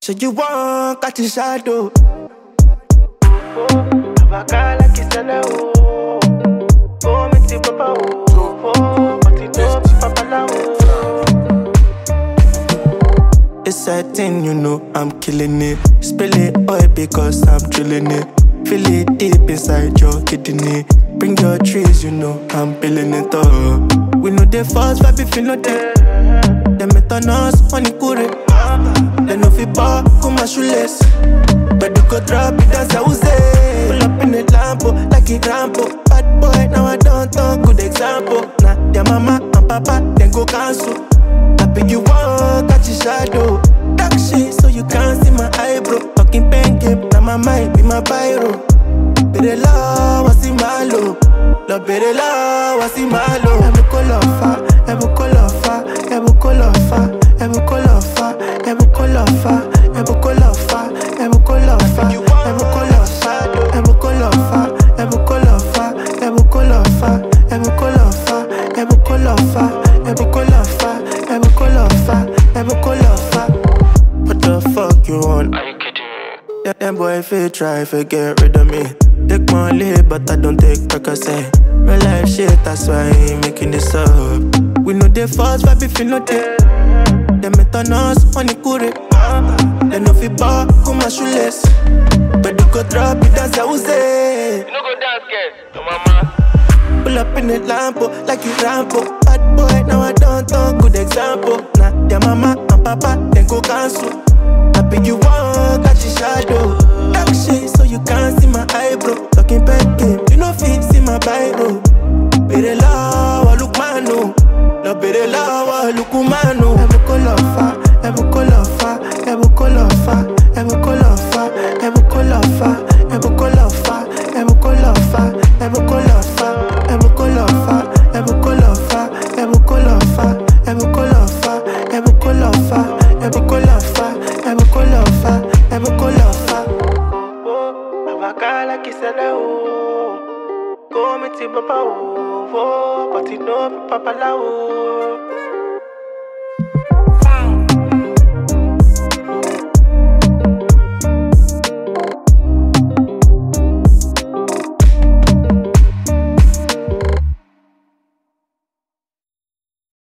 So you want catch a shadow. Abakala kisala o. O mi ti papa o. O pati no papa la o. It's a thing, you know, I'm killing it. Spill it oil because I'm drilling it. Feel it deep inside your kidney. Bring your trees, you know, I'm building it up. We know the first vibe if you know that. Them it on us, money kure. They know fi bar, come my shoeless. But you go drop it as I was say. Pull up in the Lambo, like a Rambo. Bad boy, now I don't talk, good example. Nah, their mama and papa, then go cancel. Happy you want catch a shadow. Dark shit so you can't see my eyebrow. Talking pen game, now my mind be my biro. Bere la wasi malo, lo bere la wasi malo. Ebu kolofa, ebu kolofa, ebu kolofa, ebu kolofa, ebu kolofa, ebu kolofa, ebu kolofa, ebu kolofa, ebu kolofa, ebu kolofa, ebu kolofa, ebu kolofa, ebu kolofa, ebu kolofa, ebu kolofa, ebu kolofa. What the fuck you want? Are you kidding me? Yeah, them boy fit try fi get rid of me. Take money, but I don't take Percocet. Real life shit, that's why I ain't making this up. We know the first vibe if you know that. Them it on us, money kure. They know fi bar, come my shoeless. But you go drop it as I was say. You no go dance, girl. Your mama. Pull up in the Lambo, like you Rambo. Bad boy, now I don't talk, good example. Nah, their mama and papa, then go cancel. Happy you want catch a shadow. Dark shit, so you can't see my eyebrow. Talking back game, you know fit see my biro. Bere la wa lukmano, no bere la wa lukumano. Ebu kolofa, ebu kolofa, ebu kolofa, ebu kolofa, ebu kolofa, ebu kolofa, ebu kolofa, ebu kolofa, ebu kolofa, ebu kolofa, ebu kolofa, ebu kolofa, ebu kolofa, ebu kolofa, ebu kolofa, ebu kolofa. Abakala kisala o. Go mi ti papa o. O pati no papa la o.